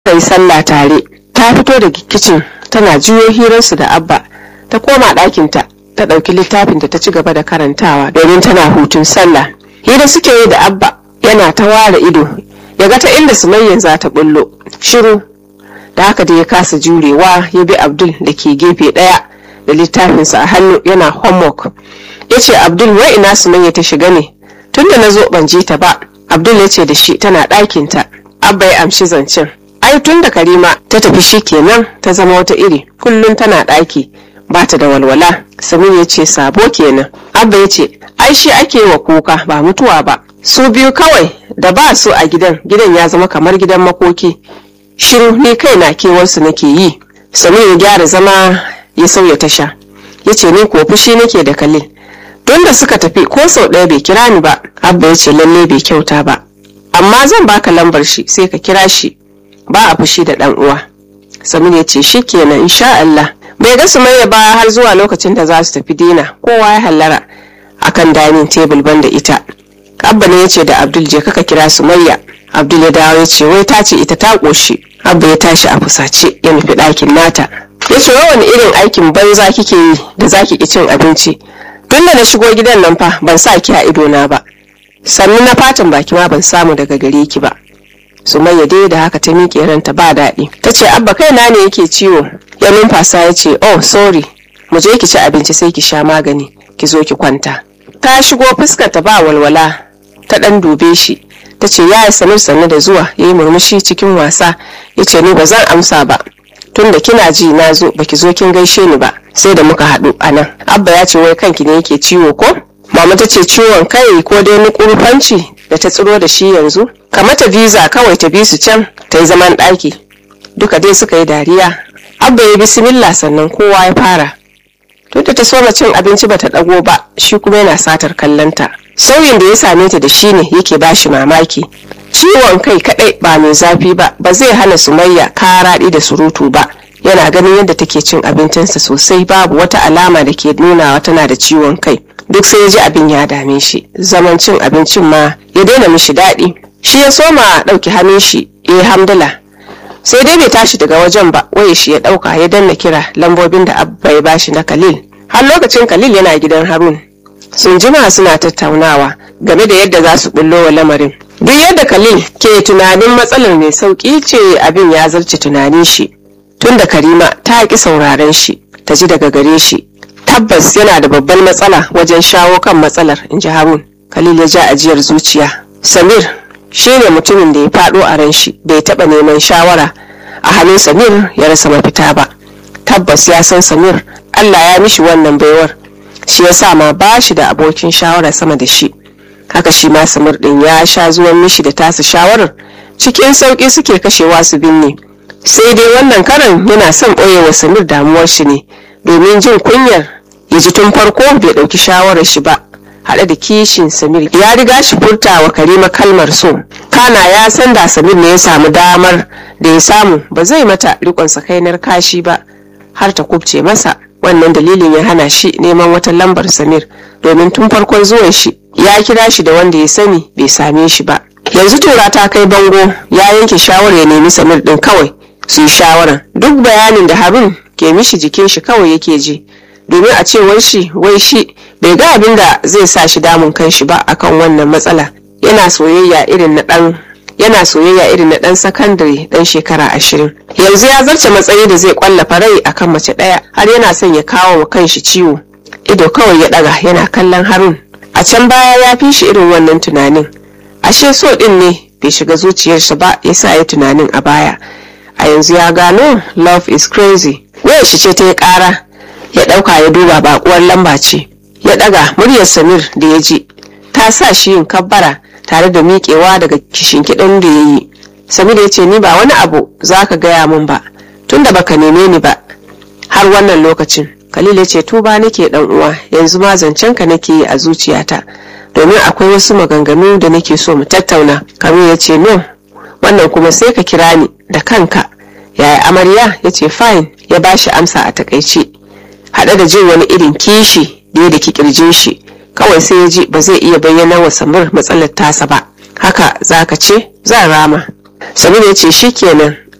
suka yi sallah tare ta fito da kicin tana juyo hirarsu da abba ta koma ɗakinta ta ɗauki littafin da ta ci gaba da karantawa domin tana hutun sallah hira suke yi da abba yana ta ware ido ya ga ta inda sumayyan za ta bullo shiru da haka da ya kasa jurewa ya bi abdul da ke gefe ɗaya da littafinsa a hannu yana homework ya ce abdul wai ina sumayya ta shiga ne tunda na zo ban ji ta ba abdul ya ce da shi tana ɗakinta abba ya amshi zancen ai tun da karima ta tafi shi kenan ta zama wata iri kullum tana ɗaki ba ta da walwala samir ya ce sabo kenan abba ya ce ai shi ake wa kuka ba mutuwa ba su biyu kawai da ba su a gidan gidan ya zama kamar gidan makoki shiru ni kai na kewarsu nake yi samir ya gyara zama ya sauya tasha ya ce ni ko fushi nake da kalil tun da suka tafi ko sau ɗaya bai kira ni ba abba ya ce lalle bai kyauta ba amma zan baka lambar shi sai ka kira shi ba a fushi da ɗan uwa samir ya ce shi kenan insha Allah bai ga sumayya ba har zuwa lokacin da za su tafi dina kowa ya hallara akan dining table banda ita abba ne ya ce da abdul je kaka kira sumayya abdul ya dawo ya ce wai ta ce ita ta ƙoshi abba ya tashi a fusace ya nufi ɗakin nata ya ce wani irin aikin banza kike yi da zaki ki cin abinci tun da na shigo gidan nan fa ban sa ki a idona ba sannu na fatan baki ma ban samu daga gare ki ba sumayya dai da haka ta miƙe ranta ba daɗi ta ce abba kaina ne yake ciwo ya numfasa ya ce oh sorry mu je ki ci abinci sai ki sha magani ki zo ki kwanta ta shigo fuskar ta ba walwala ta ɗan dube shi ta ce ya yi sanar sannu da zuwa ya yi murmushi cikin wasa ya ce ni ba zan amsa ba tun da kina ji na zo baki zo kin gaishe ni ba sai da muka haɗu a nan abba ya ce wai kanki ne yake ciwo ko mama ta ce ciwon kai ko dai nukurfanci da ta tsiro da shi yanzu kamata visa kawai ta bi su can ta yi zaman ɗaki duka dai suka yi dariya abba ya bismillah sannan kowa ya fara tun da ta soma cin abinci bata ɗago ba shi kuma yana satar kallonta sauyin da ya same ta da shi ne yake ba shi mamaki ciwon kai kadai ba mai zafi ba ba zai hana sumayya karaɗi da surutu ba yana ganin yadda take cin abincinsa sosai babu wata alama da ke nunawa tana da ciwon kai duk sai ya ji abin ya dame shi zaman cin abincin ma ya daina mishi daɗi shi ya soma ɗauki hannun shi ya yi hamdala sai dai bai tashi daga wajen ba waye shi ya ɗauka ya danna kira lambobin da abba ya bashi na kalil har lokacin kalil yana gidan harun sun jima suna tattaunawa game da yadda za su bullo wa lamarin duk yadda khalil ke tunanin matsalar mai sauki ce abin ya zarce tunanin shi tun da karima ta ƙi sauraren shi ta ji daga gare shi tabbas yana da babban matsala wajen shawo kan matsalar in ji harun khalil ya ja ajiyar zuciya samir shi ne mutumin da ya faɗo a ran shi bai taɓa neman shawara a hannun samir ya rasa mafita ba tabbas ya san samir allah ya mishi wannan baiwar shi yasa ma ba shi da abokin shawara sama da shi haka shi ma samir din ya sha zuwan mishi da tasa shawarar cikin sauƙi suke kashewa su binne sai dai wannan karan yana son ɓoye wa samir damuwar shi ne domin jin kunyar ya ji tun farko bai ɗauki shawarar shi ba haɗe da kishin samir ya riga shi furta wa karima kalmar so kana ya san da samir ne ya samu damar da ya samu ba zai mata riƙon sakainar kashi ba har ta kubce masa wannan dalilin ya hana shi neman wata lambar samir domin tun farkon zuwan shi ya kira shi da wanda ya sani bai same shi ba yanzu tura ta kai bango ya yanke shawarar ya nemi samir din kawai su yi shawarar duk bayanin da harun ke mishi jikin shi kawai yake ji domin a cewar shi wai shi bai ga abin da zai sa shi damun kan shi ba akan wannan matsala yana soyayya irin na dan yana soyayya irin na dan sakandare dan shekara ashirin yanzu ya zarce matsayi da zai kwallafa rai akan mace ɗaya har yana son ya kawo wa kanshi ciwo ido kawai ya ɗaga yana kallon harun a can baya ya fi shi irin wannan tunanin ashe so ɗin ne bai shiga zuciyarsa ba ya sa ya tunanin a baya a yanzu ya gano love is crazy wayar shi ce ta yi ƙara ya ɗauka ya duba baƙuwar lamba ce ya ɗaga muryar samir da ya ji ta sa shi yin kabbara tare da miƙewa daga kishinkiɗin da ya yi samir ya ce ni ba wani abu za ka gaya min ba tunda baka neme ni ba har wannan lokacin khalil ya ce tuba nake dan uwa yanzu ma zancen ka nake yi a zuciyata domin akwai wasu maganganu da nake so mu tattauna kamil ya ce no wannan kuma sai ka kira ni da kanka yaya amarya ya ce fine ya bashi amsa a takaice haɗe da jin wani irin kishi da ya da kirjin shi kawai sai ya ji ba zai iya bayyana wa samir matsalar tasa ba haka za ka ce zan rama samir ya ce shikenan